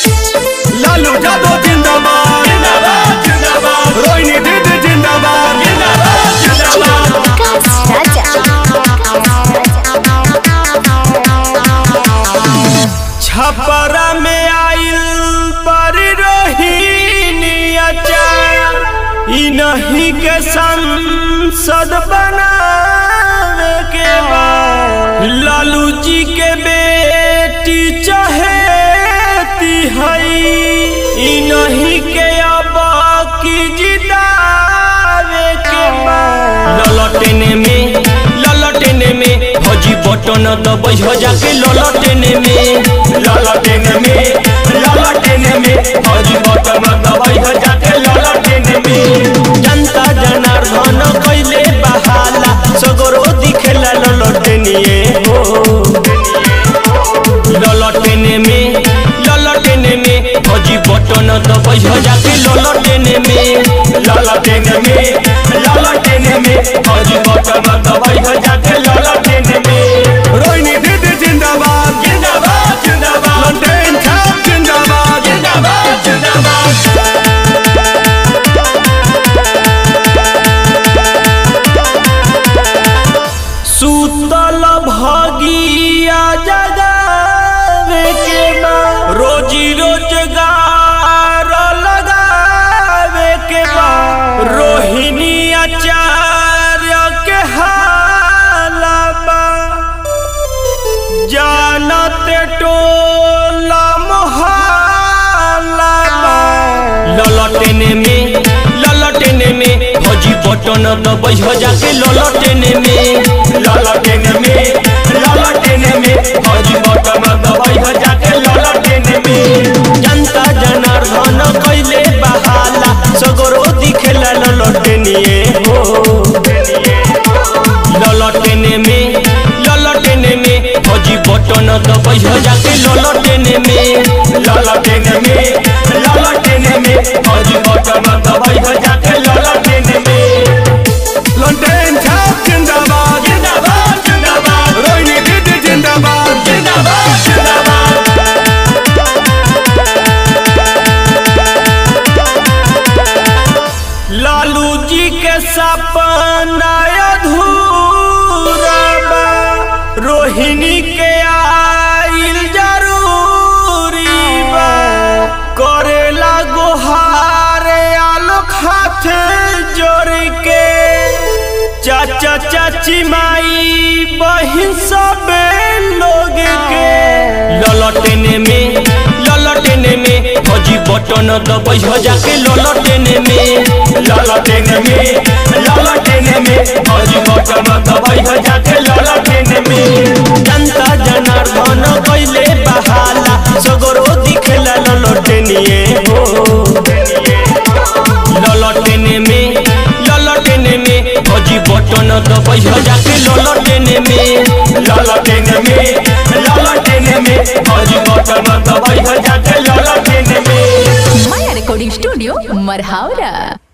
लालू यादव जिंदाबाद जिंदाबाद जिंदाबाद रोहिणी दीदी जिंदाबाद जिंदाबाद जिंदाबाद विकास राजा छपरा में आइल पर रोहिणी अचार ई नहीं के संसद बनावे के बाद लालू जी के बेटी चहेती हई ई नहीं के अब की जितावे के बाद ललटेने में ललटेने में फौजी बटन दबै हो जाके ललटेने में ललटेने में ललटेने में फौजी बटन दबै हो जाके ललटेने में जनता जनार्दन कैले बहाला सगरो दिखेला ललटेनिए हो ललटेने में ललटेने में फौजी बटन दबै हो जाके ललटेने में ललटेने में ललटेने में फौजी बटन दबै हो जाके ललटेने में रोहिणी दीदी जिंदाबाद जिंदाबाद जिंदाबाद ललटेन छाप जिंदाबाद जिंदाबाद जिंदाबाद सुतल भगिया जगावे के बा रोजी रोजगार लगावे के बा रोहिणी आचार्य के हालबा जानते टोला मोहल्ला ललटेने में ललटेने में फौजी बटन दबै हो जाके ललटेने में ललटेने में ललटेने में फौजी बटन दबै हो जाके ललटेने में जनता जनार्दन कैले बहाला सगरो दिखेला ललटेनिए हो ललटेने में ललटेने में फौजी बटन दबै हो जाके ललटेने में ललटेने में ललटेने में फौजी बटन दबै हो जाके ललटेने में ललटेन छाप जिंदाबाद जिंदाबाद जिंदाबाद रोहिणी दीदी जिंदाबाद जिंदाबाद जिंदाबाद लालू जी के सपना अधूरा बा रोहिणी के आइल जरूरी बा करेला गोहारे आलोक हाथ जोड़ के चाचा चाची माई बहिन सब लोग के ललटेने में ललटेने में फौजी बटन दबै हो जाके ललटेने में ललटेने में ललटेने में फौजी बटन दबै हो जाके ललटेने में जनता जनार्दन कैले बहाला सगरो दिखेला ललटेनिए हो ललटेने में ललटेने में फौजी बटन दबै हो जाके ललटेने में ललटेने में ललटेने में फौजी बटन दबै हो जाके ललटेने में माया रिकॉर्डिंग स्टूडियो मरहावरा